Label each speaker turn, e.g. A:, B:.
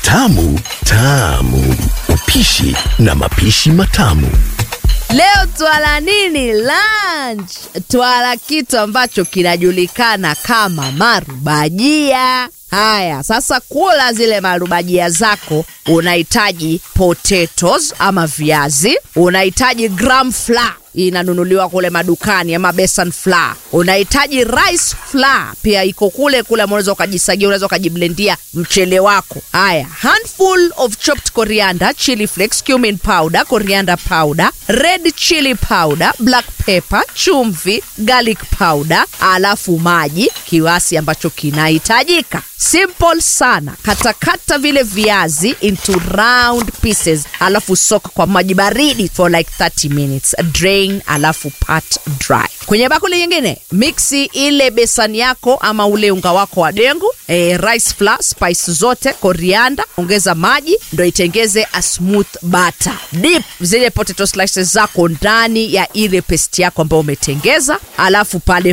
A: Tamu tamu, upishi na mapishi matamu.
B: Leo twala nini lunch? Twala kitu ambacho kinajulikana kama marubajia. Haya, sasa kula zile marubajia zako, unahitaji potatoes ama viazi, unahitaji gram flour inanunuliwa kule madukani ama besan flour. Unahitaji rice flour pia iko kule kule, unaweza ukajisagia, unaweza ukajiblendia mchele wako. Haya, handful of chopped coriander, chili flakes, cumin powder, coriander powder, red chili powder, black pepper, chumvi, garlic powder, alafu maji kiwasi ambacho kinahitajika. Simple sana. Katakata vile viazi into round pieces, alafu soka kwa maji baridi for like 30 minutes. Drain alafu pat dry. Kwenye bakuli nyingine mixi ile besani yako ama ule unga wako wa dengu, eh, rice flour, spice zote, coriander, ongeza maji ndo itengeze a smooth butter. Dip zile potato slices zako ndani ya ile paste yako ambayo umetengeza, alafu pale